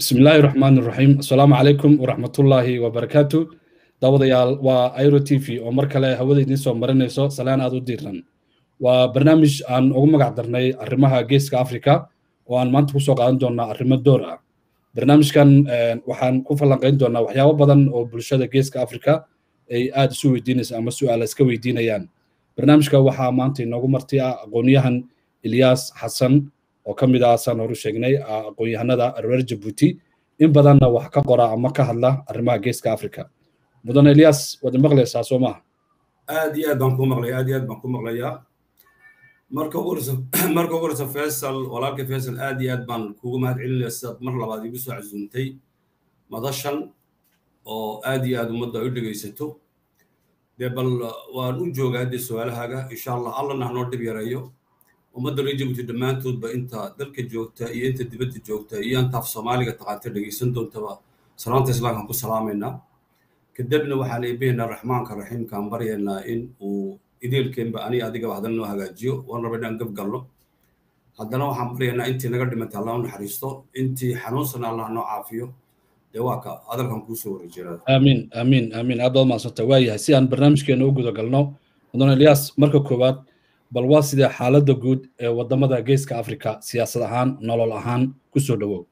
bismi illaahi raxmaan iraxiim assalaamu calaykum waraxmatullaahi wabarakaatu daawadayaal waa airo t v oo mar kale hawada idiin soo marinayso salaan aad u diiran waa barnaamij aan ugu magac darnay arrimaha geeska africa oo aan maanta kusoo qaadan doonaa arrimo door ah barnaamijkan waxaan ku falanqayn doonaa waxyaabo badan oo bulshada geeska africa ay aad isu weydiinaysa ama su-aala iska weydiinayaan barnaamijka waxaa maanta inoogu marti ah aqoonyahan ilyaas xasan oo ka mid ah saan horu sheegnay aqoon-yahanada reer jabuuti in badanna wax ka qora ama ka hadla arrimaha geeska africa mudane ilyas waad maqlaysaa soo maaha aad iyo aad baan ku maqlaya aad iyo aad baan ku maqlayaa marka ugu horeysa marka ugu horeysa faisal walaalka faisal aad iyo aad baan kugu mahad celinaya sidaad mar labaad igu soo casuuntay madashan oo aad iyo aad ummadda ay u dhegaysato dee bal waan u joogaa dee su-aalahaaga insha allah allana hanoo dhib yareeyo ummadda reer jabuuti dhammaantoodba inta dalka joogta iyo inta dibadda joogta iyo inta af soomaaliga taqaanta dhegaysan doontaba salaanta islaamkaan ku salaamaynaa kadibna waxaan eebaynaa raxmaanka raxiimkaan baryaynaa in uu ideelkeenba ani adigaba haddana noo hagaajiyo waan raba inaan gabgalno haddana waxaan baryaynaa intii naga dhimantay allah u naxariisto intii xanuunsan allah noo caafiyo dee waa ka hadalkan kuusoo wareejinaa aamiin aamiin aamiin aad baad mahadsanta waa yahay si aan barnaamijkeena u guda galno mudane ilyas marka koowaad bal waa sidee xaaladda guud ee waddamada geeska africa siyaasad ahaan nolol ahaan kusoo dhowow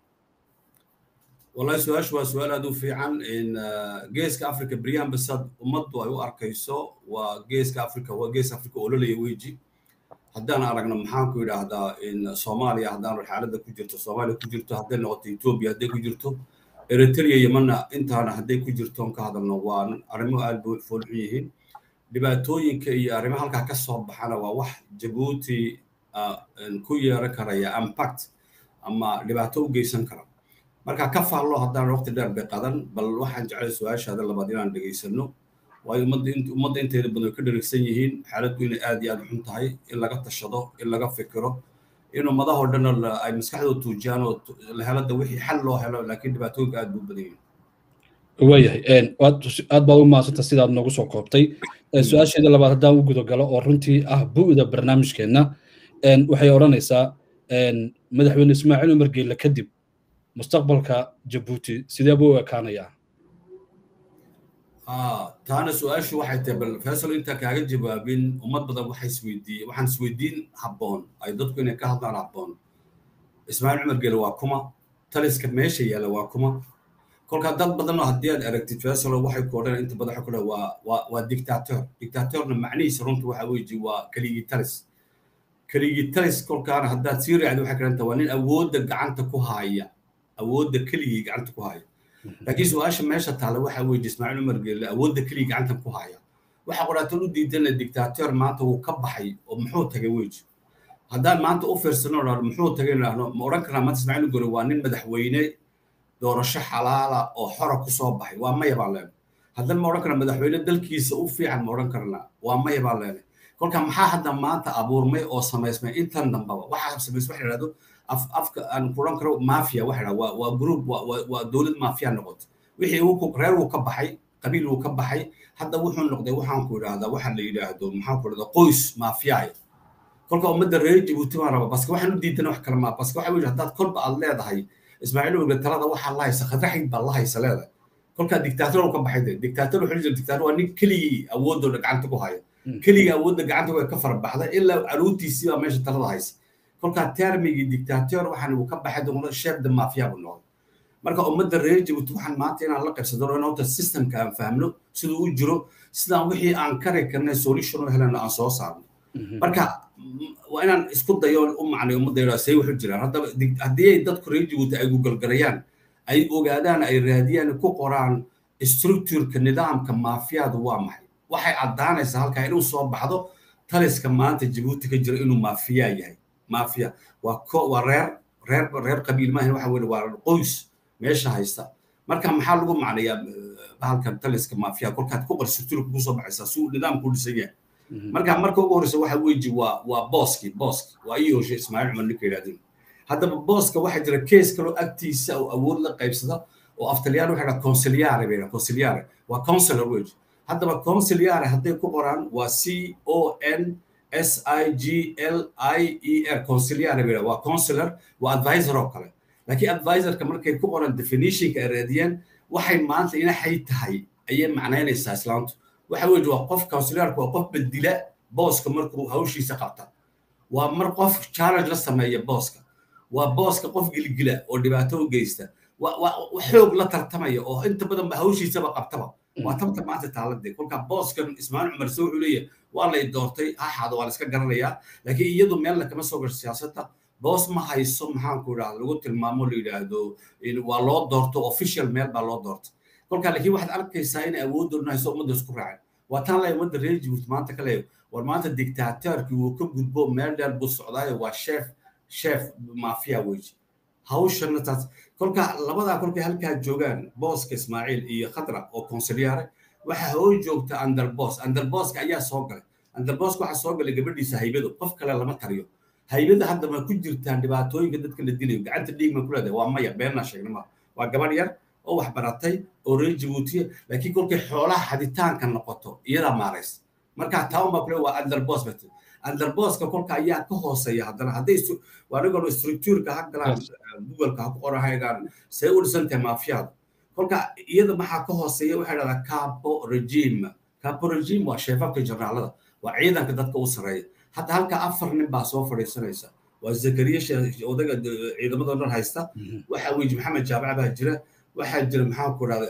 wallahi su-aashu waa su-aal aad u fiican geeska africa beryahan basad ummaddu ay u arkayso waa geeska africa waa geeska africa ololaya weji haddaan aragno maxaan ku yidhaahdaa soomaaliya haddaan xaaladda ku jirto soomaaliya ku jirto hadday noqoto etoobiya hadday ku jirto eritrea yemanna intaana hadday ku jirto on ka hadalno waa arrimo aad bay foolxun yihiin dhibaatooyinka iyo arrimo halkaa ka soo baxana waa wax jabuuti ku yeeran karaya impact ama dhibaato u geysan kara marka ka faallo haddaan waqti dheer bay qadan bal waxaan jeclay su-aashaada labaad inaan dhegaysano waayo ummadda inteeda badan way ka dherigsan yihiin xaaladdu inay aad iyo aad xun tahay in laga tashado in laga fikiro in ummadahoo dhanna ay maskaxdooda tuujiyaan oo la helada wixii xal loo helo laakiin dhibaatooyinka aad buu badan yihin waayahay aad baad u mahadsanta sidaad noogu soo koobtay su-aasheeda labaad haddaan u guda galo oo runtii ah bu'da barnaamijkeenna waxay odhanaysaa madaxweyne ismaaciil umar geelle kadib mustaqbalka jabuuti sidee buu u ekaanayaa taana su-aashu waxay tahay bal faisal intaa kaaga jawaabin ummad badan waxay isweydiiye waxaan isweydiin habboon ay dadku inay ka hadlaan habboon ismaaciil cumar geele waa kuma taliska meesha yaalla waa kuma kolkaa dad badanoo haddii aad aragtid faisalo waxay ku odhan inta badan waxay ku dhahan waa waa waa dictator dictatorna macnihiisa runta waxa weeji waa keligii talis keligii talis kolkaana haddaad sii raacdi waxay karanta waa nin awoodda gacanta ku haaya awoodda keligii gacanta ku haya laakiin su-aasha meesha taalla waxa weeye ismaaciil umar geelle awoodda keligii gacanta ku haya waxa qoraatan u diidana dictator maanta wuu ka baxay oo muxuu tagay weji haddaan maanta u fiirsano dhahno muxuu tagay dhahno ma odhan karnaa maanta ismaaciil umar waa nin madaxweyne doorasho xalaala oo xora ku soo baxay waa maya baan leenay haddana ma odhan karnaa madaxweyne dalkiisa u fiican ma odhan karnaa waa maya baan leenay kolka maxaa hadda maanta abuurmay oo samaysmay intan dambaba waxaa samaysmay waxa yidhahdo afka aan kuran karo mafia waxa dhaa waa waa group waa dowlad mafia noqoto wixii uu reer uu ka baxay qabiil uu ka baxay hadda wuxuu noqday waxaan ku idhaahdaa waxa la yidhaahdo maxaan ku idhahdaa qoys mafiyaaya kolka ummadda reer jabuuti baan raba baske waxaan u diidana wax kale maa baske waxa weye haddaad kolba aad leedahay ismaaciil uga talada waxaa la haysa khadraxid baa la haysa leedahay kolkaa dictator uu ka baxay de dictator wuxuu jira dictator waa nin keligii awoodooda gacanta ku haya keligii awoodda gacanta way ka farabaxda ilaa caruurtiisii baa meesha talada haysa kolkaa termigii dictator waxaan uu ka baxay doona sheef de mafia buu noqday marka ummadda reer jabuuti waxaan maanta inaan la qaybsado in horta systemka aan fahmno siduu u jiro sidaan wixii aan kari karnay solution u helano aan soo saarno marka waa inaan isku dayo u macnay ummadda yadhaa say wuxu jiraan haddaba haddii ay dadku reer jabuuti ay gugalgarayaan ay ogaadaan ay raadiyaan ku qoraan structureka nidaamka maafiyadu waa maxay waxay caddaanaysaa halkaa inuu soo baxdo taliska maanta jabuuti ka jira inuu maafiya yahay mafia waa ko waa reer reer reer qabiil maahan waxa weye waa qoys meesha haysta marka maxaa lagu macnayaa bahalkan taliska mafia kolkaad ku qor structureka kusoo baxaysaa si uu nidaamku u dhisan yahay marka marka ugu horreysa waxa weeji waa waa booski booski waa ii hoshe ismaaciil cumar ninka yidhahdeen haddaba booska waxaa jira kees kaloo agtiisa oo awood la qaybsada oo aftaliyaan waxa dhaha consiliare bay dhaha consiliare waa counselor weji haddaba consiliare hadday ku qoraan waa c o n s i g l i e r consiliare bay dhaha waa counselor waa advisor oo kale laakiin advisorka markay ku qoran definitionka ay raadiyeen waxay maanta inaxay tahay ayay macnaynaysaa islaamtu waxa weeye waa qof counsilarka waa qof bedila booska markuu hawshiisa qabta waa mar qof challenge la sameeya booska waa booska qof gilgila oo dhibaato u geysta xoog la tartamaya oo inta badan ba hawshiisaba qabtaba waa tabta maanta taaladee kolka booskan ismaaciil cumar se wuxuu leeyahay waa lay doortay haxaada waa la iska garanayaa laakiin iyadu meelna kama soo gasho siyaasadda boos ma hayso maxaanku idhahda lagu tilmaamo la yidhaahdo waa loo doorto official meel baa loo doortay kolka laakiin waxaad arkaysaa inay awooddoodna hayso ummadda isku raaceen waa taan lay ummadda reer jibuuti maanta ka leeyo war maanta dictatorkii wuu ka gudbo meel dheer buu socdaayo waa chef chef mafia weji hawshana taas kolka labadaa kolkay halkaa joogaan booska ismaaciil iyo khadra oo consilyaare waxaa hoo joogta underbos underboska ayaa soo galay underboska waxaa soo galay gabadhiisa haybado qof kale lama tariyo haybada hadda ma ku jirtaan dhibaatooyinka dadka la dilayo gacanta dhiig ma ku leedahay waa maya beenaa sheegna ma waa gabadh yar oo wax baratay oo reer jabuutiya laakiin kolkay xoolaha xaditaanka noqoto iyadaa maarays markaa taa unbaa kule waa underbos bat underboska kolka ayaa ka hooseeya haddana hadday anigoo structureka ha galaan googleka ha ku qoran haygaan see u dhisan tahay maafiyada kolka iyada maxaa ka hooseeya waxay dhahdaa capo regime capo regime waa sheefafka jarnaalada waa ciidanka dadka u sareeya hadda halka afar nin baa soo fadhiisanaysa waa zakariya odaga ciidamada dhan haysta waxaa weji maxamed jaabac baa jira waxaa jira maxaanku idhahda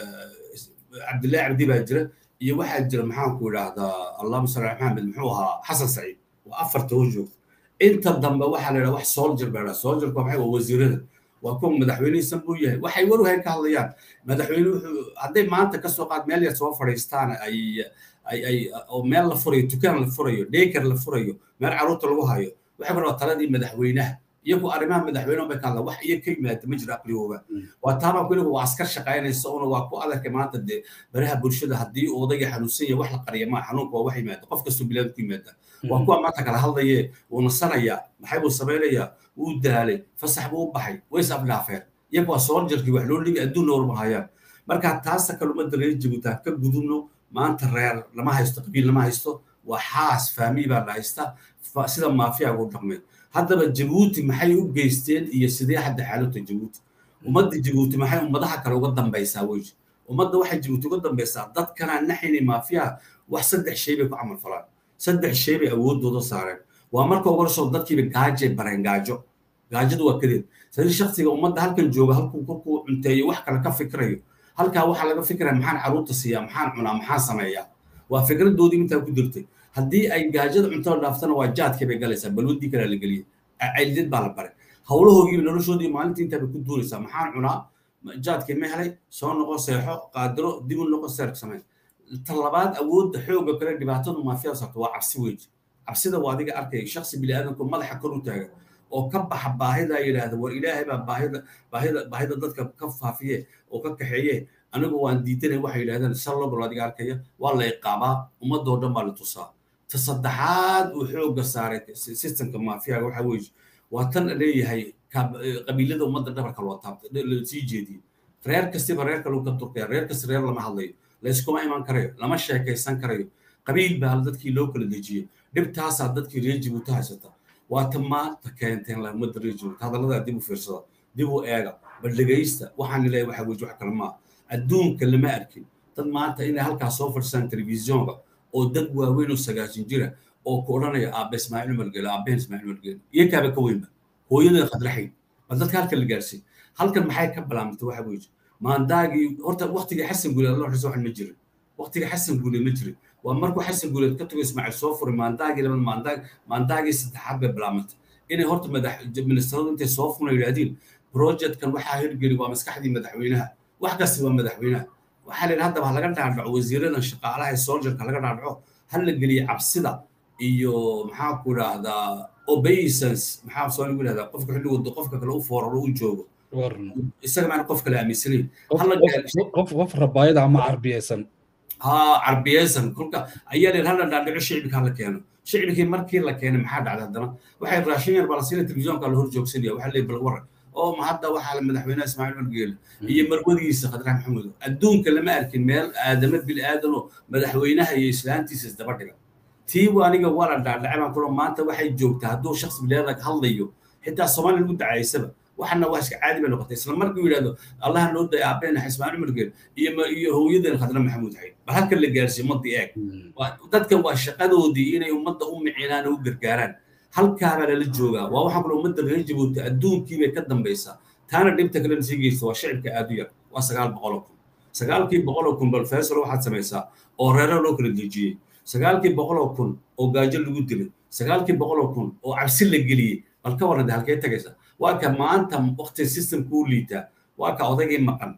cabdillahi cabdi baa jira iyo waxaa jira maxaanku idhahdaa allahuma salli ala maxamed muxuu ahaa xasan saciid waa afarta oo joogta inta dambe waxaa la yidhaha wax soldier baa dhaha soldierka maxay waa wasiirada waa kuwa madaxweyneysan buu yahay waxay waruhayn ka hadlayaan madaxweyne wuxuu hadday maanta ka soo qaad meel yar soo fadhiistaan ay ay ay oo meel la furayo dukaan la furayo dayker la furayo meel carruurta lagu hayo waxay ku dhaha taladii madaxweynaha iyagu arrimaha madaxweyne bay ka hadlaan wax iyo ka yimaada ma jiro aqligooga waa taabaa kuliga waa askar shaqaynaysa una waa ku adarka maanta dee baraha bulshada haddii odayga xanuunsan yahay wax la qariya maa xanuunka waa wax yimaada qof kastoo bilaad ku yimaada waa kuwa maanta kala hadlaye wuu nasanayaa maxay buu samaynayaa wuu daalay fasax buu u baxay ways afdhaafeen iyagu waa sooljarkii wax loo dhigi adduunna warmahayaan marka taasa kalumada reer jabuutaan ka gudubno maanta reer lama haysto qabiil lama haysto waa xaas faamiy baa la haysta sida maafiyaga u dhaqmay haddaba jabuuti maxay u geysteen iyo sidee hadda xaaladta jabuuti ummadda jabuuti maxay ummadaha kale uga dambaysaa weji ummadda waxay jabuuti uga dambaysaa dadkana naxini maafiyaha wax saddex shay bay ku camal falaan saddex shay bay awoodooda saareen waa marka uga soo dadkiiba gaajay bareen gaajo gaajadu waa kadeed sadii shaksiga ummadda halkan jooga halkuu kolkuu cunteeyo wax kale ka fikrayo halkaa waxaa laga fikraya maxaan carruurta siiyaa maxaan cunaa maxaan sameeyaa waa fikradoodii intaa ku jirtay haddii ay gaajada cuntada dhaaftana waa jaadkii bay galaysaa balwadii kalaa la geliyay caylidad baa la baray howlahoogiiba noloshoodii maalintii intaa bay ku duulaysaa maxaan cunaa jaadkii ma helay soo noqo seexo qaadiro dib u noqo seerk samey ta labaad awoodda xooga kale dhibaatadu maafiyada sarto waa cabsi weji cabsida waa adiga arkaya shaksi biniaadanku madaxa kor u taaga oo ka baxa baahida yidhaahda war ilaahay baa baahida baahida baahida dadka ka faafiye oo ka kaxeeye anigu waan diidanay waxay yidhahdeen sallogol adiga arkaya waa la iqaabaa ummadoo dhan baa la tusaa ta saddexaad uu xooga saaray systemka maafiyaga waxa weeye waa tan leeyahay qabiilada ummadda dhabarka loo taabtay lasii jeediyey reer kastiba reer kale ka turkaya reer kasta reer lama hadlayo layskuma iman karayo lama sheekaysan karayo qabiil baa dadkii loo kala dejiyey dhibtaasaa dadkii reer jibuuti haysata waa ta maanta keenteen la ummadda reer jibuuti hadalladaa dib u fiirsada dib u eega bal dhegaysta waxaan leeyahay waxa weeye wax kale maa adduunka lama arkin dad maanta inay halkaas soo fadhisaan telefisyoonka oo dad waaweyn oo sagaashan jira oo ku odhanaya aabbe ismaaciil umar geele aabbehen ismaaciil umar geele iyo kaaba ka weynba hooyada khadraxayn bal dadka halkan la gaarsiin halkan maxay ka bilaabantay waxa weeye maandaagii horta waktigii xasan guuleed allah xisa waxan ma jirin waktigii xasan guuleed ma jirin waa markuu xasan guuleed ka tago ismaaciil soo furay maandaagii labaad maandaag maandaagii saddexaad bay bilaabantay inay horta madax ministradu intay soo funa yidhaahdeen projectkan waxaa hirgeli waa maskaxdii madaxweynaha wax kasta waa madaxweynaha waxaa la yidhi haddaba laga dhaadhaco wasiiradan shaqaalaha ee soldierka laga dhaadhaco ha la geliyo cabsida iyo maxaa ku idhaahdaa obeisance maxaa soo lagu idhahdaa qofka xilligu qofka kale u fooraro u joogo isaga maana qof kale aaminsanayn qof qof rabaayada ama carbiyeysan ha carbiyeysan kolka ayaa la hala dhaadhaco shicibka hala keeno shicibkii markii la keenay maxaa dhacday haddana waxay raashin yar baa la siina telefisyoonka la hor joogsanaya waxaa leeyahy bal waran oo ma hadda waxaa la madaxweynaha ismaaciil margeele iyo marwadiisa khadrax maxamuud adduunka lama arkin meel aadama bil aadanoo madaxweynaha iyo islaantiisa isdaba dhiga tii aniga waa la dhaadhacay baan kula maanta waxay joogtaa hadduu shakhsi bilaadag hadlayo xitaa soomaaliya lagu dacaysaba waxana waa iska caadi bay noqotay isla markuu yidhahdo allaha noo day aabbeena ismaan cumar geel iyo iyo hooyadeena khadra maxamuud xayd bal halka la gaarsiiyo ummadii eeg dadkan waa shaqadoodii inay ummadda u micinaan oo u gargaaraan halkaabaa lala joogaa waa waxaa kule ummadda reer jabuuti adduunkii bay ka dambaysaa taana dhibta kalena sii geysta waa shacibka aad u yar waa sagaal boqoloo kun sagaalkii boqoloo kun bal faysal waxaad samaysaa oo reero loo kala dejiyey sagaalkii boqoloo kun oo gaajo lagu dilay sagaalkii boqoloo kun oo cabsi la geliyey bal ka warrade halkee tagaysa waa ka maanta waqti systemka u liitaa waa ka odaygii maqan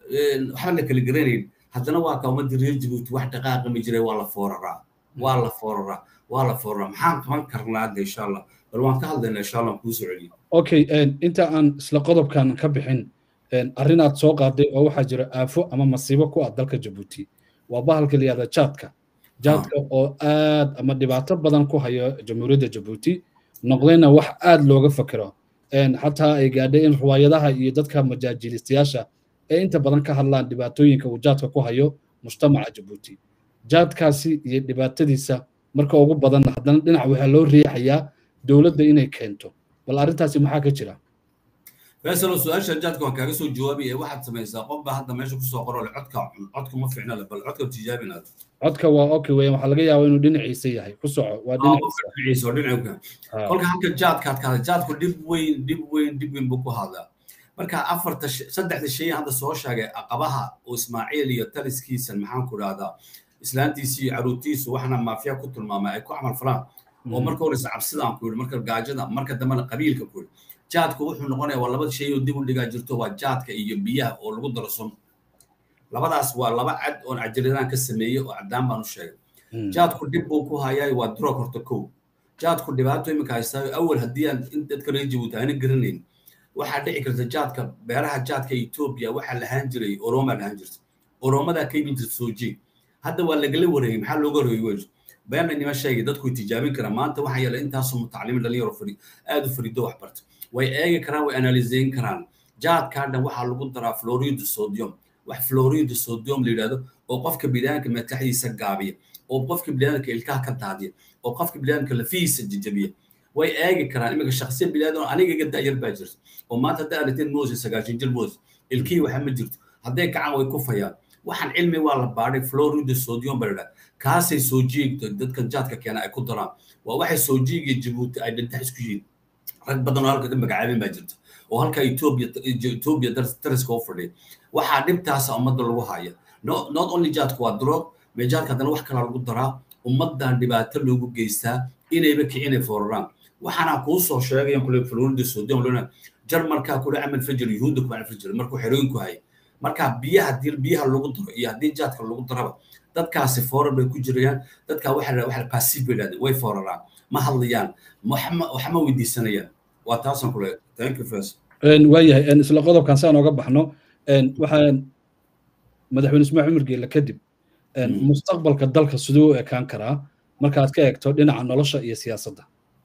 waxba la kala garanayn haddana waa ka ummadda reer jabuuti wax dhaqaaqami jiray waa la fooraraa waa la fooraraa waa la fooraraa maxaan qaban karnaa hadda insha allah bal waan ka hadlaynaa insha allah kuu soo celiyo okay inta aan isla qodobkan ka bixin arrinaad soo qaaday oo waxaa jira aafo ama masiibo ku ah dalka jabuuti waa bahalka la yihahda jaadka jaadka oo aad ama dhibaato badan ku hayo jamhuuriyadda jabuuti noqdayna wax aad looga fakero xataa ay gaadhay in riwaayadaha iyo dadka majaajilistayaasha ee inta badan ka hadlaan dhibaatooyinka uu jaadka ku hayo mujtamaca jabuuti jaadkaasi iyo dhibaatadiisa marka ugu badan haddana dhinac waxaa loo riixayaa dowladda inay keento bal arrintaasi maxaa ka jira faysalo su-aasha jaadka waan kaaga soo jawaabi ee waxaad samaysaa qof baa hadda meesha kusoo qoro le codka codka ma fiicna le bal codka tijaabinaad codka waa okay weyan waxaa laga yaabaa inuu dhinaciisa yahay ku soco waa dhinaciisa oo dhinaca kolka halka jaadkaad ka hadla jaadku dhib weyn dhib weyn dhib weyn buu ku hadlaa marka afarta saddexda shay hadda soo sheegay aqabaha oo ismaaciil iyo taliskiisan maxaan ku dhahdaa islaantiisi iyo caruurtiisu waxna maafiya ku tilmaamay ay ku camal falaan oo marka horeysa cabsida aan ku yidhi marka gaajada marka dambena qabiilka ku yidhi jaadku wuxuu noqonaya waa laba shay oo dib u dhigaa jirto waa jaadka iyo biyaha oo lagu daro sun labadaas waa laba cad oon cajiradaan ka sameeyey oo caddaan baan u sheegay jaadku dhib buu ku hayaa waa drog horta kow jaadku dhibaato iminka haystaayo awal haddii aan in dadka reer jabuuti aana garanayn waxaa dhici karta jaadka beeraha jaadka etoobiya waxaa lahaan jiray oromaa lahaan jirta oromadaa ka imin jirta soo jeeg hadda waa lagala wareegay maxaa looga wareegay wey beena nima sheegay dadku tijaabin karaan maanta waxaa yeelay intaasoo mutacalimiin dhalinyaro fari aad u farido wax barta way eegi karaan way analiseyn karaan jaadkaa dhan waxaa lagu daraa florido sodium wax florido sodium la yidhahdo oo qofka biniaadamka mataxdiisa gaabiya oo qofka biniaadamka ilkaha ka daadiya oo qofka biniaadamka lafihiisa jajabiya way eegi karaan iminka shakhsiya biniaadam aniga iga da'yar baa jirta oo maanta hadday aragteen mose sagaashan jir mose ilkihii waxa ma jirto hadday kacaan way kufayaan waxaan cilmi waa la baadhay florido sodium baa la kaasay soo jiigto dadka jaadka keena ay ku daraan waa waxay soo jiigiya jabuuti ay dhintax isku yihiin rag badan oo halka ka magacaabin baa jirta oo halka etoobiya etoobiya dariska u fadhiya waxaa dhibtaasa ummadda lagu haya not only jaadku waa drog mee jaadka haddana wax kalaa lagu daraa ummaddan dhibaato loogu geystaa inayba kicinay fooraraan waxaana kuu soo sheegayan kule florida sodium lona jarmalkaa kule camal fajir yuhuudda ku camal fajir markuu xerooyinku hayay marka biyaha haddii biyaha lagu daro iyo haddii jaadka lagu daraba dadkaasi foorar bay ku jirayaan dadka waxa waxa passive bay dhahdeen way fooraraan ma hadlayaan waxma weydiisanayaan waa taasaan kule thank you first waayahay isla qodobkan saan oga baxno waxaan madaxweyne ismaaciil cumar geelle kadib mustaqbalka dalka siduu u ekaan karaa markaad ka eegto dhinaca nolosha iyo siyaasadda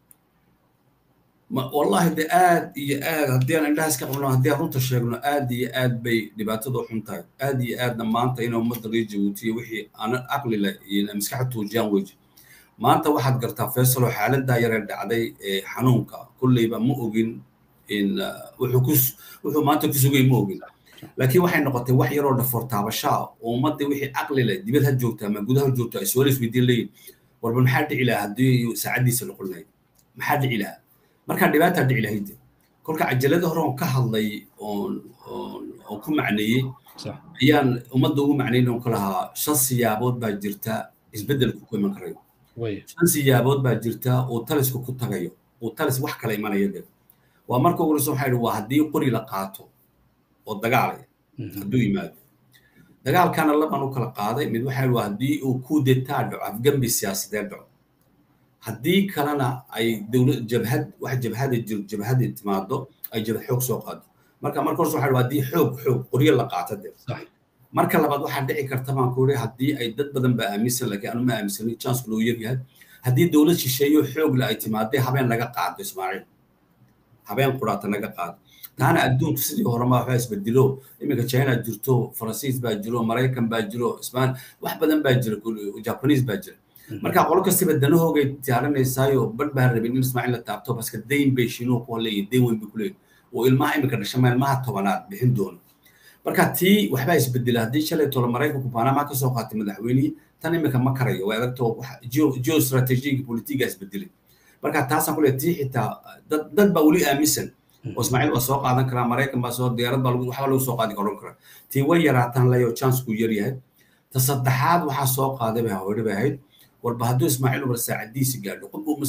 wallahi de aad iyo aad haddii aan indhahaas ka qabno haddii aan runta sheegno aad iyo aad bay dhibaatadu xun tahay aad iyo aadna maanta inay ummadda reer jabuutiya wixii aanan aqli leh iyo maskaxda tuujiyaan weji maanta waxaad gartaa faysalo xaaladdaa yaree dhacday ee xanuunka kulleyba ma ogin in wuxuu ku wuxuu maanta ku sugay ma ogin laakiin waxay noqotay wax yaroo dhafoor taabashaa oo ummadda wixii caqli leh dibad ha joogta ama gudaha joogta ay su'aal isweydiin leeyihin warba maxaa dhici lahaa haddii saacaddiisa noqon lahayd maxaa dhici lahaa markaa dhibaataa dhici lahayd kolka cajalada hore oon ka hadlay oon oon ku macneeyey ayaan ummadda ugu macnayn oon ka lahaa shan siyaabood baa jirta isbeddelku ku iman karayo shan siyaabood baa jirta uu talisku ku tagayo uu talis wax kala imanaya de waa marka ugu horeysa waxaa yidhi waa haddii qori la qaato oo dagaal hadduu yimaado dagaalkana laban u kala qaaday mid waxaa yidhi waa haddii uu coup d'etat dhaco afgembi siyaasadeed dhaco haddii kalena ay dowlad jabhad wax jabhada jabhada timaado ay jabhad xoog soo qaado marka marka horse waxaa haddii xoog xoog qoryo la qaato de marka labaad waxaa dhici karta baan ku iri haddii ay dad badan baa aaminsan laakiin anu ma aaminsanin chancku loo yaryahay haddii dowlad shisheeyo xoog le ay timaadee habeen laga qaado ismaaciil habeen quraata laga qaado taana adduunku sidii horema waxbaa isbedelo iminka china jirto faransiis baa jiro maraykan baa jiro ismaan wax badan baa jira jabanis baa jira marka qolo kastiba danahoogay diyaarinaysaayoo badh baa rabin in ismaaciil la taabto baska dayn bay shiinuhu ku leeyihin dayn weyn bay ku leeyihin oo ilmaha iminka dhashama ilmaha tobanaad bixin doono marka tii waxbaa isbedela haddii shalay tolo maraykanku baanamaa kasoo qaatay madaxweynihii tan iminka ma karayo way adagto geo strategiga politiga isbedelay marka taasaan kule tii xitaa dad baa weli aaminsan oo ismaaciil waa soo qaadan karaa maraykan baa soo diyaarad baa waxba lagu soo qaadi karon karaa tii way yaraataan layo chancekuu yar yahay ta saddexaad waxaa soo qaaday bay hawdhi bay ahayd warba hadduu ismaaciil umar saacadiisi gaadho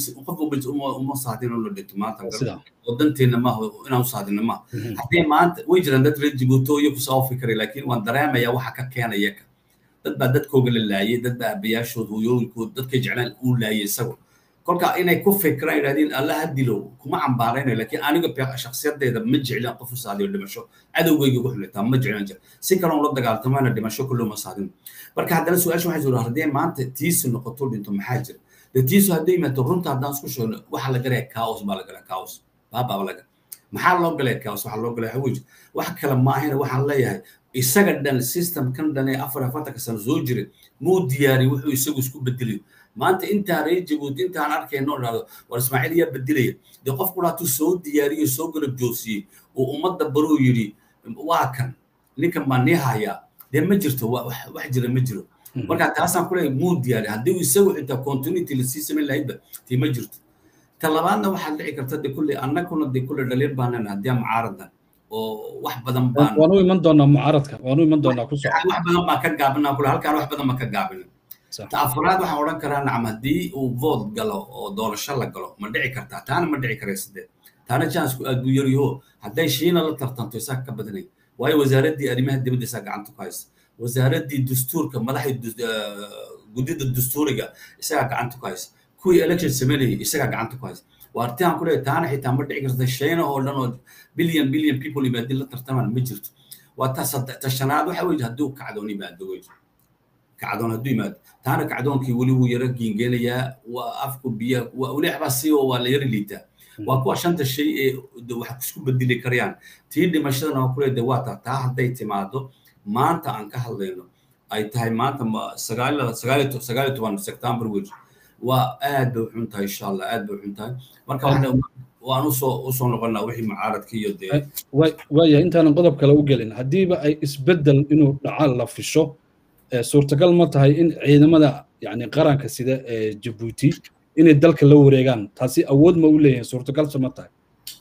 qof uma saadin oo la dhinto maanta oo danteena maaha inaan u saadina maaha haddii maanta way jiraan dad reer jibuuto iyo kusoo fikray laakiin waan dareemaya waxa ka keenaya ka dad baa dadkooga la laayay dad baa abayaashood hooyooyinkood dadkay jeclaan uu laayay isago kolka inay ku fikiraan yidhahdeen alla ha dilo kuma cambaaraynayo laakiin aniga shakhsiyadeeda ma jeclin qof u saadiyo dhimasho cadowgeyga ugu xulitaa ma jeclin jir si kaloon la dagaaltamana dhimasho kulloo ma saadin marka haddana su-aasha waxay jira haddii maanta tiisu noqoto dhinto maxaa jira de tiisu hadday yimaado runta haddaan isku sheegno waxaa la galaya chaos baa la galaya chaos baabaa laga maxaa loo galaya chaos waxaa loo galaya xawiij wax kale maahina waxaan leeyahay isaga dhan system kan dhan ee afar afartanka sano soo jiray muu diyaariy wuxuu isagu isku bedelayo maanta intaa reer jabuuti intaan arkayno dhahdo war ismaaciil yaa bedelaya dee qofku dhaatuu soo diyaariyo soo garab joosiyey oo ummadda baruu yidhi waa kan ninkan baa nii hayaa dee ma jirto wax jira ma jiro marka taasaan kuleeyahay muu diyaari haddii isagu xitaa continuity lasii samayn lahaydba tii ma jirto ta labaadna waxaad dhici karta de kulle annaguna de kulle dhaliil baanana haddii mucaaradan oo wax badan baan waan u iman doonaa mucaaradka waan u iman doonaa ku wax badan baan ka gaabinaa kulle halkaan wax badan baan ka gaabinin ta afraad waxaan odhan karaa nacam haddii uu vood galo oo doorasho la galo ma dhici kartaa taana ma dhici karaysa dee taana chancku aad buu yaryaho hadday shiina la tartanto isaga ka badanay waayo wasaaraddii arrimaha dibadda isaa gacanta ku haysa wasaaraddii dastuurka madaxii guddida dastuuriga isagaa gacanta ku haysa kuwii election sameynayay isagaa gacanta ku haysa waa artihan kuleeyahay taana xitaa ma dhici karta shiina oo dhan oo billion billion people yimaadin la tartamaan ma jirto waa ta ta shanaad waxa weeye hadduu kacdoon yimaado wey kacdoon hadduu yimaado taana kacdoonkii weli wuu yara giingeenayaa waa afku biya weli waxbaa si oo waa la yara liitaa waa kuwa shanta shay ee wax isku bedeli karayaan tii dhimashadana waa kuleeda waa taa taa hadday timaado maanta aan ka hadlayno ay tahay maanta sagaal sagaal toban september wey waa aad bay uxun tahay insha allah aad bay uxun tahay marka waan usoo usoo noqonnaa wixii mucaaradka iyo dee waaya intaanan qodob kale u gelin haddiiba ay isbeddel inuu dhaca la fisho suurtagal ma tahay in ciidamada yani qaranka sida ee jabuuti inay dalka la wareegaan taasi awood ma u leeyihin suurtagalse ma tahay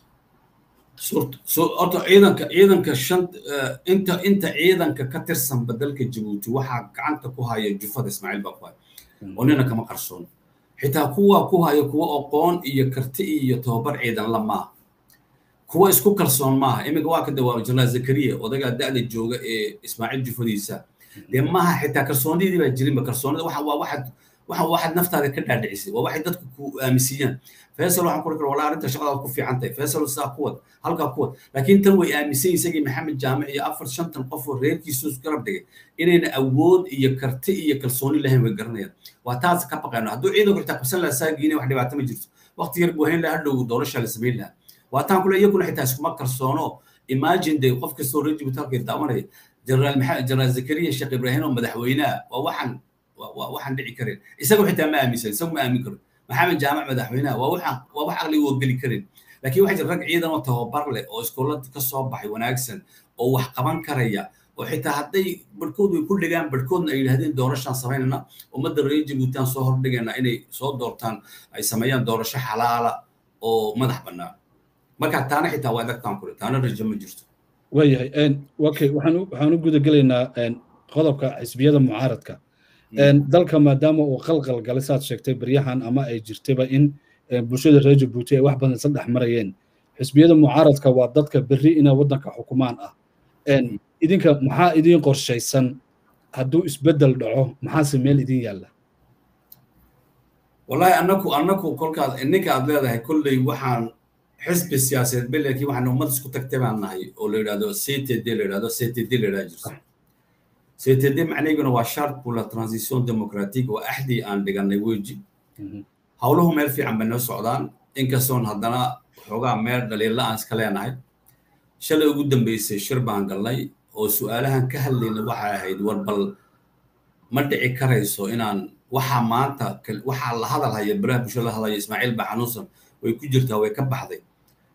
horta ciidanka ciidanka shan inta inta ciidanka ka tirsanba dalka jabuuti waxaa gacanta ku haya jufada ismaaciil baa ku haya oo nina kama qarsoon xitaa kuwa ku haya kuwa aqoon iyo karti iyo tababar ciidan la maaha kuwa isku kalsoon maaha iminka waa ka dawaama janaal zakariya odagaa da'da jooga ee ismaaciil jufadiisa dee maaha xitaa kalsoonidii baa jirinba kalsoonida waxa waa waxaad waxa waxaad naftaada ka dhaadhicisay waa waxay dadku ku aaminsiiyaan faysal waxaan kuri kara walaa arrinta shaqadaad ku fiican tahay faysal saa kuwad halkaa kuwad laakiin tan way aaminsan isagii maxamed jaamic iyo afar shantan qof oo reerkiisu garab dhigay inayna awood iyo karti iyo kalsooni lahayn way garanayaan waa taas ka baqayno hadduu ciidanku xitaa qabsan lahaa saagiina wax dhibaato ma jirto waqti yar buu hayn lahaa hadhow doorasha la samayn lahaa waa taan kule iyaguna xitaa iskuma kalsoono imagine day qof kastoo reer jibuuti halkay daawanaya jeneraal maxamed jeneraal zakariya sheekh ibraahim oo madaxweynaha waa waxaan waxaan dhici karin isagu xitaa ma aaminsan isagu ma aamin karo maxamed jaamac madaxweynaha waa waxaan waa wax aqliga oo geli karin laakiin waxaa jira rag ciidan oo tababar leh oo iskoolada ka soo baxay wanaagsan oo wax qaban karaya oo xitaa hadday barhkood way ku dhigaan barhkoodna ay yidhahdeen doorashaan samaynayna ummadda reer jabuutiaan soo hordhigayna inay soo doortaan ay sameeyaan doorasho xalaala oo madax bannaan marka taana xitaa waa adagtaan kule taana rajo ma jirto waayahay okay waxaan waxaan u guda gelaynaa qodobka xisbiyada mucaaradka dalka maadaama uu qalqal galay saad sheegtay baryahan ama ay jirtayba in bulshada reer jabuuti ay wax badan saddex marayeen xisbiyada mucaaradka waa dadka berri inay waddanka xukumaan ah idinka maxaa idiin qorshaysan hadduu isbeddel dhaco maxaase meel idin yaalla wallahi annaku annaku kolkaad ninka aad leedahay kolley waxaan xisbi siyaasadeed belerkii waxaan ummad isku tagtay baan nahay oo la yidhahdo ctd la yidhahdo ctd la yidhahdo jirta ctd macnaheeguna waa charte pour la transition démocratique oo axdii aan dhiganay weji howluhu meel fiican bay noo socdaan inkastoon haddana xoogaa meel dhaliilla aan iska leenahay shalay ugu dambeysay shir baan galnay oo su-aalahan ka hadlayna waxay ahayd war bal ma dhici karayso inaan waxaa maanta waxaa la hadal haya baraha bulshada la hadlaya ismaaciil baa xanuunsan way ku jirtaa way ka baxday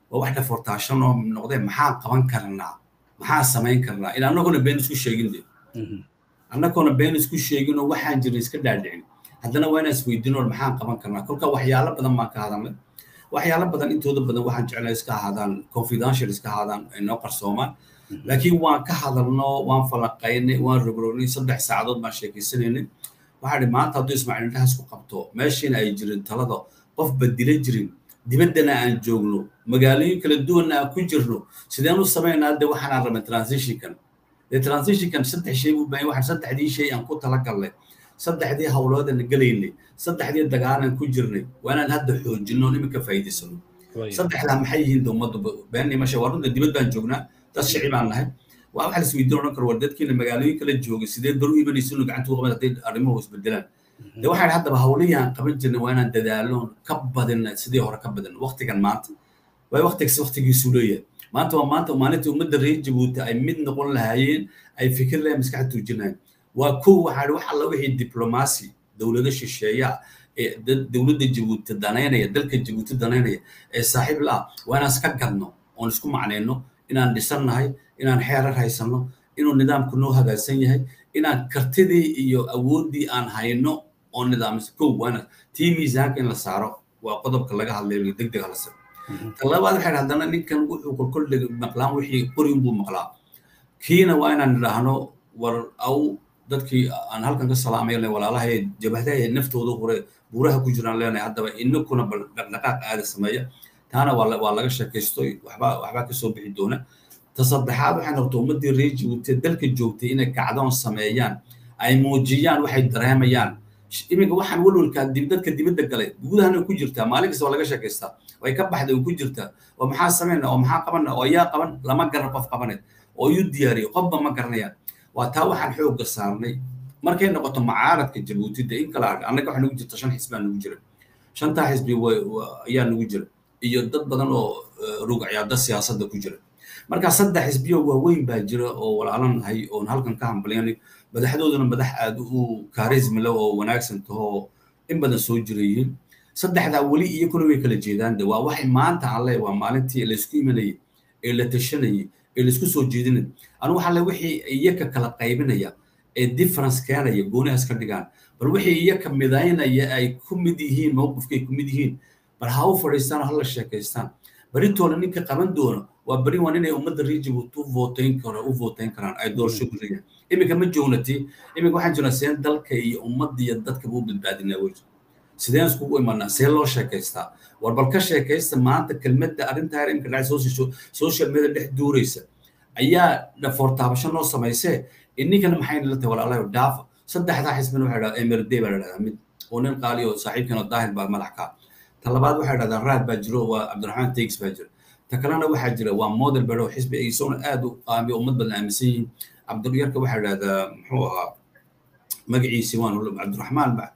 waa wax dhafortaashan oo noqdee maxaan qaban karnaa maxaan samayn karnaa in annaguna been isku sheegin de annagoona been isku sheeginoo waxaan jirin iska dhaadhicin haddana waa inaan isweydiino maxaan qaban karnaa kolka waxyaalo badan baan ka hadalnay waxyaalo badan intooda badan waxaan jeclay iska ahaadaan confidential iska ahaadaan inoo qarsoomaan laakiin waan ka hadalno waan falaqaynay waan rogrognay saddex saacadood baan sheekaysanaynay waxaa dhi maanta hadduu ismaaciil indhahaas ku qabto meeshiina ay jirin talada qof badila jirin dibaddana aan joogno magaalooyin kala duwanna aan ku jirno sideen u samaynaa de waxaanaan rabay transitionkan dee transitionkan saddex shay buu baahan waxaan saddexdii shay aan ku talagalnay saddexdii hawloodana gelaynay saddexdii dagaalan ku jirnay waa inaan hadda xoojinno iminka faa'iidaysano saddexdaa maxay yihiin de ummaddu beenimasha waa runta dibad baan joognaa dad shici baan nahay waa waxa lis weydiin odhan karo war dadkiina magaalooyin kala joogay sidee baru imanaysiinu gacanta u qaban hadday arrimuhu isbedelaan de waxaan haddaba hawlihii aan qaban jirnay waa inaan dadaalo ka badina sidii hore ka badin waqtigan maanta waay waqtigas waqtigiisu leeyahay maanta waa maanta maalinta ummadda reer jabuuti ay mid noqon lahaayeen ay fikir lahayn maskaxda tuujinayeen waa kow waxaa wax alla wixii diblomaasi dowlado shisheeya ee dowladda jabuuti danaynaya dalka jabuuti danaynaya ee saaxiib la ah waa inaan iska gadno oon isku macnayno inaan dhisannahay inaan xeerar haysanno inuu nidaamku noo hagaagsan yahay inaan kartidii iyo awooddii aan hayno oo nidaamisa kow waana tii miisaanka in la saaro waa qodobka laga hadlayo degdeg hala saro ta labaad waxay haddana ninkan wuxuu kolkoldheg maqlaan wixii qori unbuu maqlaa kiina waa inaan idhaahno war aw dadkii aan halkan ka salaamay walaalahay jabahdaha naftooda hore buuraha ku jiraan leenahay haddaba inakuna bal dhaqdhaqaaq aada sameeya taana waa laga sheekaysto waxbaa waxbaa kasoo bixi doona ta saddexaad waxay noqotay ummaddii reer jabuuti dalka joogtay inay kacdoon sameeyaan ay muujiyaan waxay dareemayaan iminka waxaan walwalkaa dadka dibadda galay gudahana ku jirtaa maalin kasta waa laga sheekaystaa way ka baxday oo ku jirtaa oo maxaa samayna oo maxaa qabana oo yaa qaban lama garan qof qabane oo iyu diyaariyo qofba ma garanayaan waa taa waxaan xoogga saarnay markay noqoto macaaradka jabuuti de in kala annaga waxaa nagu jirta shan xisbaa nagu jira shantaa xisbi ayaa nagu jira iyo dad badan oo rugacyaada siyaasadda ku jira marka saddex xisbiyo waaweyn baa jira oo walaalanahay oon halkan ka hambalyanay madaxdooduna madax aad u kaarismi leh oo wanaagsan tahoo in badan soo jirayihiin saddexdaa weli iyakuna way kala jeedaan de waa waxay maanta aan leeyahay waa maalintii laysku imanayay ee la tashanayay ee laisku soo jeedinay anu waxaa le wixii iyaka kala qaybinaya ee difference keenaya goonihaas ka dhigaan bal wixii iyaka midaynaya ay ku mid yihiin mowqifkay ku mid yihiin bal ha u fadhiistaan ha la sheekaystaan beritoole ninka qaban doono waa beri waan inay ummadda rejibuut u votayn karo u votayn karaan ay doorasho ku leeyahay iminka ma joognati iminka waxaan jirnaa seen dalka iyo ummadda iyo dadkaba u badbaadinaa wey sideen iskugu imanaa see loo sheekaystaa war bal ka sheekaysta maanta kelmadda arrintaa iminka dhacay social media dhex duuraysa ayaa dhafoor taabasho noo samaysee ininkana maxayna la tahay walaalayo dhaafa saddexdaa xisbina waxay dhahdaa emirday baa la dhahdaa mid oo nin qaali oo saaxiibkana daahir baa madax ka ta labaad waxay dhahdaa raad baa jiro waa cabdiraxmaan tegs baa jira ta kalena waxaa jira waa model bero xisbi ay isaguna aad u qaamiyo ummad badan aaminsan yihiin cabdiryarka waxaa dhahdaa muxuu ahaa magaciisi waan cabdiraxmaan ba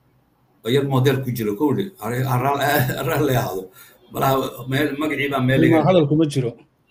yar model ku jiro kowdhi haraal la ahaado malaha magacii baa meel hadal kuma jiro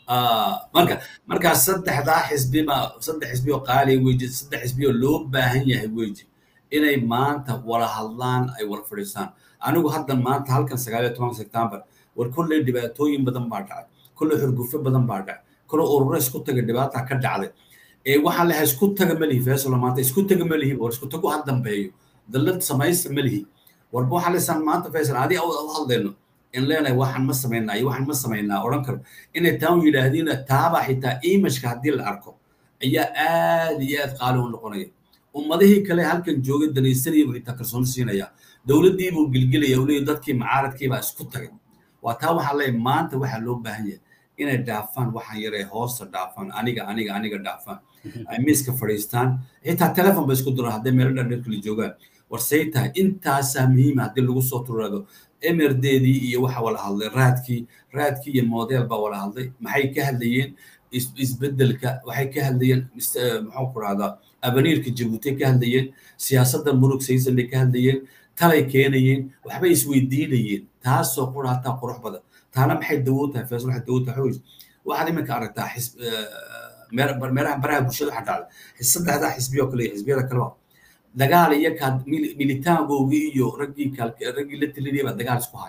marka markaa saddexdaa xisbiba saddex xisbi oo qaaliya weji saddex xisbi oo loo baahan yahay weji inay maanta wala hadlaan ay wala fadhiistaan anigu hadda maanta halkan sagaal iyo toban september war kolley dhibaatooyin badan baa dhacay kolley xurgufo badan baa dhacay kolley ururo isku taga dhibaata ka dhacday ee waxaan lehay isku taga ma lihi feesolo maanta isku taga ma lihi war isku tagu ha dambeeyo dallad samaysta ma lihi warba waxaan leysaan maanta feesol adi u hadlayno in leenahay waxaan ma samaynaa iyo waxaan ma samaynaa odhan karo inay taan yidhaahdiina taabaa xitaa imageka haddii la arko ayaa aad iyo aad qaali u noqonaya ummadihii kale halkan joogay danaysanaya buu xitaa kalsooni siinaya dowladdii buu gelgelaya uu leeyahy dadkii macaaradkiibaa isku tagay waa taa waxaa leeyahay maanta waxaa loo baahan yahay inay dhaafaan waxaan yaree hoosta dhaafaan aniga aniga aniga dhaafaan ay miiska fadhiistaan xitaa telefon ba isku diraan hadday meelo dhan kala joogaan war say tahay intaasaa muhiima haddii lagu soo turado emerdeedii iyo waxa wala hadlay raadkii raadkii iyo model baa wala hadlay maxay ka hadlayeen isbeddelka waxay ka hadlayeen muxuu ku rahdaa abaniirka jabuuti ka hadlayeen siyaasadda murug saysan bay ka hadlayeen talay keenayeen waxbay isweydiinayeen taasoo qura hataa qurux badan taana maxay dawood tahay fees waxay dawood tahay xoog waxaad iminka aragtaa meeraha baraha bulshada waxa dhacday saddexdaa xisbiyoo kale iyo xisbiyada kaleba dagaal iyo kaa militaankoogii iyo raggii raggii la telinaya baa dagaal isku haya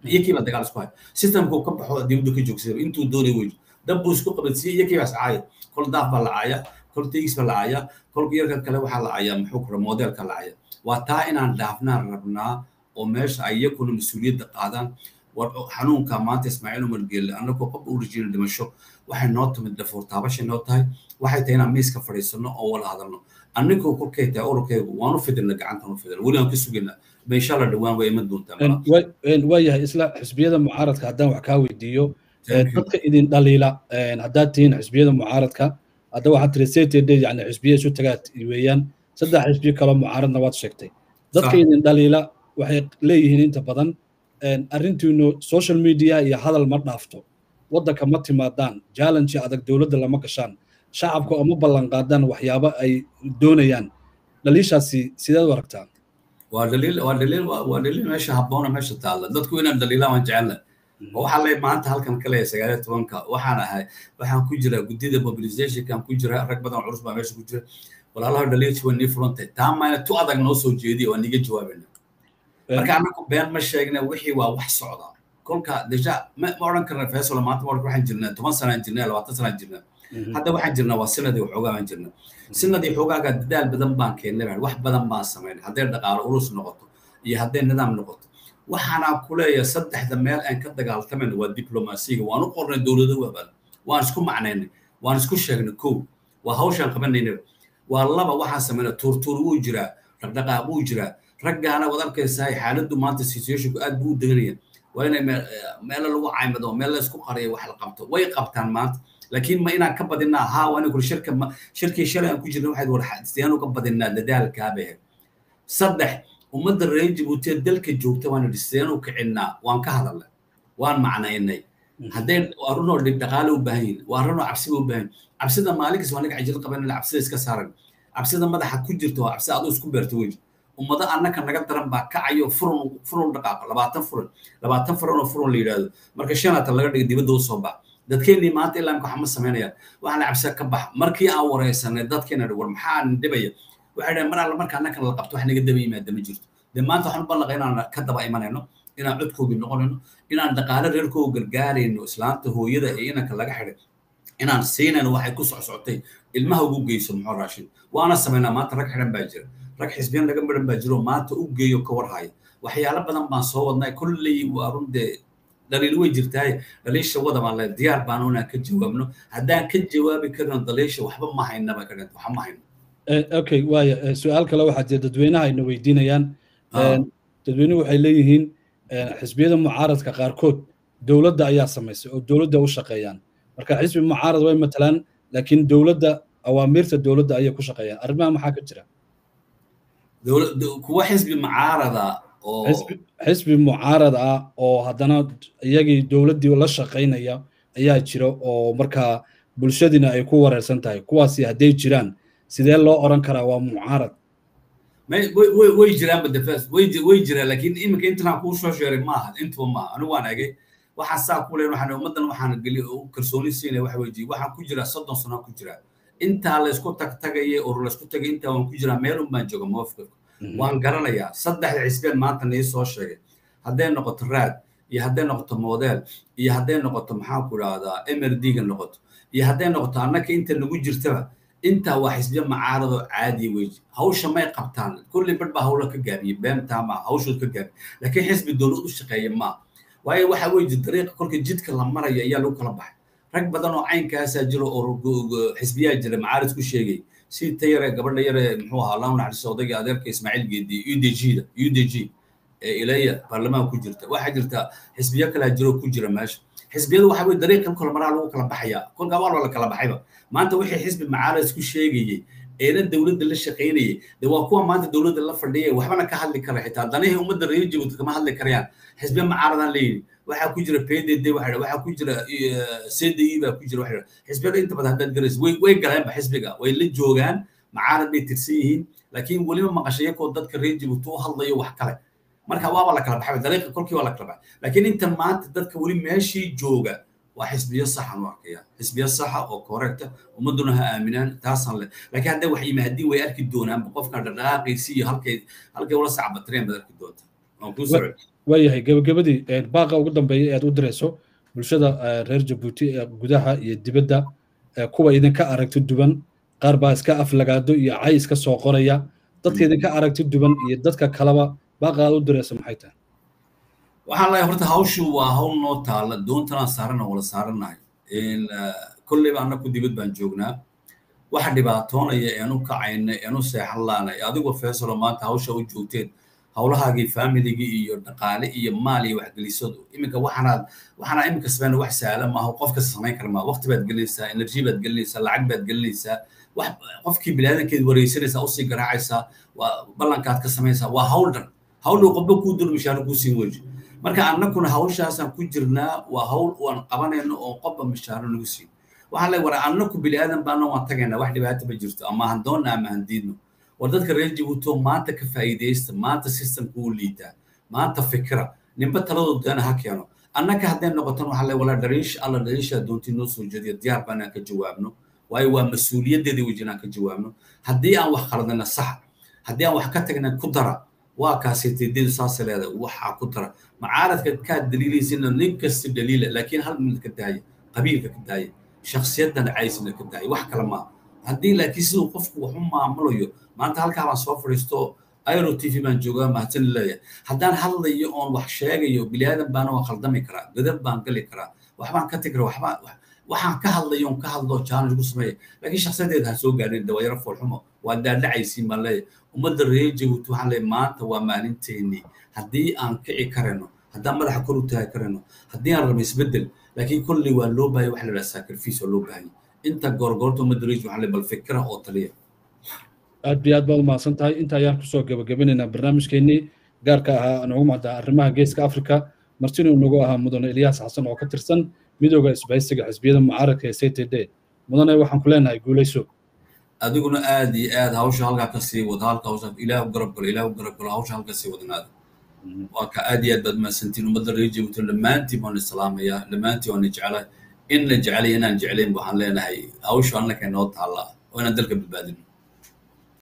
iyakiiba dagaal isku haya systemku ka baxo dibadda ka joogsada intuu doonay wey dab buu isku qabansiiyey iyakiiba iscaaya kol daaf baa la caaya kol tegis baa la caaya kolka yarka kale waxaa la caaya muxuu kura modelka la caaya waa taa inaan dhaafnaan rabnaa oo meesha ay iyakuna mas-uuliyadda qaadaan war xanuunka maanta ismaaciil umar geelle annagoo qof u rajina dhimasho waxay noo timid dhafuur taabashay noo tahay waxay tahay inaan miiska fadhiisano oo wala hadalno annigoo kolkay tahay ururkaygu waanu fidina gacantan u fidina weli aan ka sugaynaa ma insha allah dhowaan way iman doontaa waayahay isla xisbiyada mucaaradka haddaan wax kaa weydiiyo dadka idin dhaliila haddaad tihiin xisbiyada mucaaradka hadda waxaad tiri ctd yani xisbiya isu tagaa weeyaan saddex xisbiyo kaloo mucaaradna waad sheegtay dadka idin dhaliila waxay leeyihiin inta badan arrintiinu social media iyo hadal ma dhaafto waddanka ma timaadaan challenge adag dowladda lama gashaan shacabka oo ma ballan qaadaan waxyaabo ay doonayaan dhaliishaasi sideed u aragtaa waa dhaliil waa dhaliil waa dhaliil meesha habboona meesha taalla dadku inaan dhaliilaan waan jecelna waxaa lay maanta halkan ka leeyahay sagaaliyo tobanka waxaan ahay waxaan ku jira guddida mobilizationkan ku jira rag badan culus baa meesha ku jira walaalaha dhaliilti waa nii furantay taa mayna tu adag noo soo jeediya waa niga jawaabayna marka annagu been ma sheegna wixii waa wax socda kolka deja ma odhan karna faisal maanta ma waxaan jirnaa toban sanaan jirnaa labaatan sanaan jirnaa hadda waxaan jirnaa waa sanadii waxoogaa baan jirnaa sanadii xoogaaga dadaal badan baan keennay wax badan baan samaynay hadday dhaqaalo urus noqoto iyo hadday nidaam noqoto waxaanaan ku leeyahay saddexda meel aan ka dagaaltamayna waa diblomaasiga waan u qornay dowlado waabal waan isku macnaynay waan isku sheegnay kow waa hawshaan qabanaynay waa laba waxaan samaynay tuurtuur wuu jiraa dhaqdhaqaaq wuu jiraa raggaana wad arkaysaa xaaladdu maanta situationku aad buu u deganaya waa inay meelo lagu caymado meel la isku qariyo wax la qabto way qabtaan maanta laakiin ma inaan ka badinaa haa waa inay kuri shirka shirkii shalay aan ku jirna waxayd war sideen uga badinaa dadaalkaabay ahayd saddex ummadda reer jabuutiya dalka joogta waan idhi sideen u kicinnaa waan ka hadalnay waan macnaynay hadday arunoo dhib dhaqaale u baahan yihin waa arunoo cabsiba u baahan cabsida maalinkiis waa naga cajil qabanayna cabsida iska saaran cabsida madaxa ku jirta waa cabsida aduu isku beerta weji ummado annaka naga daran baa kacayo furun furun dhaqaaqa labaatan furan labaatan furan oo furun la yidhaahdo marka shanaatan laga dhiga dibadda u soo bax dadkeennii maanta ilaa imka waxma samaynayaan waxaana cabsida ka bax markii aan waraysanay dadkeena war maxaa dhibaya waxay dhahen mar alla marka annaka la qabto wax naga daba yimaada ma jirto dee maanta waxaan u ballaqa inaan ka daba imanayno inaan codkoogii noqonayno inaan dhaqaale reerkooga gargaarayno islaanta hooyada ee inanka laga xidhay inaan siinayno waxay ku socsocotay ilmaha ugu geyso muxuu raashin waana samaynaa maanta rag xidhan baa jira rag xisbiyan laga midhan baa jiro maanta u geeyo ka warhaya waxyaalo badan baan soo wadnay kolley waa run dee dhaliil way jirtaaye dhaliisha wada baan le diyaar baan inaan ka jawaabno haddaan ka jawaabi karino dhaliisha waxba ma haynaba ka dhint waxba ma hayno okay waaya su-aal kale waxaa jira dadweynaha ayna weydiinayaan dadweynuhu waxay leeyihiin xisbiyada mucaaradka qaarkood dowladda ayaa samaysay oo dowladda u shaqeeyaan marka xisbi mucaarad way matalaan laakiin dowladda awaamiirta dowladda ayay ku shaqeeyaan arrimaha maxaa ka jira kuwa xisbi mucaarada oo xisbi mucaarad ah oo haddana iyagii dowladdii la shaqaynaya ayaa jira oo markaa bulshadiina ay ku wareersan tahay kuwaasi hadday jiraan sidee loo oran karaa waa mucaarad way jiraan badafas way jiraan laakiin iminka intanaan kuu soo sheegay maaha intuba maaha anigu waan egay waxaan saa ku leen waxaan ummaddan waxaan geli kalsooni siinaya waxa weji waxaan ku jiraa soddon sano ku jiraa intaa laysku tag tagaye oo laysku tagay intaa waan ku jiraa meel un baan jooga mawafqirka waan garanayaa saddexda xisbeen maanta nii soo sheegay hadday noqoto raad iyo hadday noqoto model iyo hadday noqoto maxaan ku idhahdaa mrd-ga noqoto iyo hadday noqoto annaka inta nagu jirtaba intaa waa xisbiya mucaaradoo caadiya weji hawsha may qabtaan kulli badh baa hawla ka gaabiye beentaa maa hawshood ka gaabiye laakiin xisbi dowlad u shaqeeya maa waayo waxa weeye dariiqa kolka jidka la marayo ayaa lagu kala baxay rag badan oo caynkaasaa jiro oo xisbiyaa jira macaarid ku sheegay si ta yare gabadha yare muxuu ahaa allahu naxariisto odayga adeerka ismaaciil geedi u d g da u d g ee ilaya baarlamaan ku jirta waxaa jirta xisbiyo kalaa jiro ku jira meesha xisbiyadu waxa weye dariiqa kala maraa lagu kala baxaya kolka waa la kala baxayba maanta wixii xisbi macaarid isku sheegayey eena dowladda la shaqaynayay de waa kuwa maanta dowladda la fadhiyay waxbana ka hadli kara xitaa danihii ummadda reer jabuuti kama hadli karayaan xisbiya mucaaradan leeyihi waxaa ku jira pdd waxa waxaa ku jira cdi baa ku jira waxa xisbiyada inta badan haddaad garaysa way way galeenba xisbiga way la joogaan macaarad bay tirsan yihiin laakiin weliba maqashayakoo dadka reer jabuuti u hadlayo wax kale marka waaba la kala baxay dariiqa kolkii waa la kala baxay laakiin intan maanta dadka weli meeshii jooga waa xisbiyo saxan u arkaya xisbiyo saxa oo correcta ummaduna ha aaminaan taasaan le laakiin hadday wax yimaadiin way arki doonaan qofkan dhaqdhaqaaqiisi iyo halkay halkay ula sacbatireen baad arki doontaa waan kuu soo waayahay gebagabadii baaqa ugu dambeeya ee aad u dirayso bulshada reer jabuuti ee gudaha iyo dibadda kuwa idinka aragti duwan qaar baa iska aflagaado iyo cay iska soo qoraya dadka idinka aragti duwan iyo dadka kaleba baaqa aad u dirayso maxay tahay waxaan leeyahay horta hawshu waa hawl noo taalla doontanaan saarana wala saaranahay kolleyba annaku dibad baan joognaa waxa dhibaatoonaya eenu kacayna eenu seexan laanay adigoo feesalo maanta hawsha u joogteen hawlahaagii faamiligii iyo dhaqaale iyo maal iyo waxgelisadu iminka waxaanaad waxaana iminka sameyn wax sahla maaha qof kasta samayn kara maa waqti baad gelinaysaa energy baad gelinaysaa lacag baad gelinaysaa wax qofkii biniaadankeed wareysanaysaa usii garaacaysaa waa ballankaad ka samaysaa waa hawl dhan hawl qofba kuu dur mishaaro kuu siin weji marka annakuna hawshaasaan ku jirnaa waa hawl aan qabanayno oo qofba mishaaro nagu siin waxaan leeyahay war annaku biniaadan baana waan tagaynaa wax dhibaato ma jirto ama han doonna ama han diidno war dadka reer jabuuto maanta ka faa'iidaysta maanta systemka uu liitaa maanta fikira ninba taladoo doona ha keeno annaka hadday noqotan waxaa le walaa dhaliish alla dhaliishaa doontii noo soo jeediya diyaar baan aan ka jawaabno waayo waa mas-uuliyaddeedii wejin aan ka jawaabno haddii aan wax qaladana sax haddii aan wax ka tagna ku dara waa kaasiteedeedu saasa leedahay waxaa ku dara macaaradka kaad daliilaysina nin kasta daliila laakiin hal mid ka daaya qabiilka ka daaya shakhsiyaddan caysina ka daaya wax kale maaha haddii laakiin siduu qofku wax u maamulayo maanta halkaa baan soo fadhiisto airo t v baan joogaa mahadsan leeyahay haddaan hadlayo oon wax sheegayo bilaadan baana waan khaldami karaa gadab baan gali karaa waxbaan ka tegi karaa waxbaan waxaan ka hadlayo on ka hadlo challenge ku sameeya laakiin shakhsiyadeed ha soo gaadhin dawaayaro foolxumo waa daadhacaysiin baan leeyahay ummadda reer jabuuti waxaan leeyahay maanta waa maalinteennii haddii aan kici karayno haddaan madaxa kor u taagi karayno haddii aan rabo isbeddel laakiin kolley waa loo baahaya waxa la dhaha sacrifice oo loo baahanya inta goorgoorta ummadda reer waxaan leeyahay bal fikira oo taliya aad iyo aad baad umahadsan tahay inta ayaan kusoo gabagabinaynaa barnaamijkeennii gaarka ahaa aan ugu mahdaa arrimaha geeska afrika martina uu nagu ahaa mudane ilyaas xasan oo ka tirsan midooda isbahaysiga xisbiyada mucaaradka ee c t d mudane waxaan ku leenahay guulayso adiguna aad iyo aad hawsha halkaa ka sii wada halka hawsha ilaah u garab galo ilaah u garab galo hawsha halka sii wadanaada waa ka aad iyo aad baad mahadsantiin ummadda reer jabuuti dhammaantiin waan islaamayaa dhammaantiin waan jeclaa in la jecelaya inaan jeclayn waxaan leenahay hawsha annaka inoo taallaa oo inaan dalka badbaadino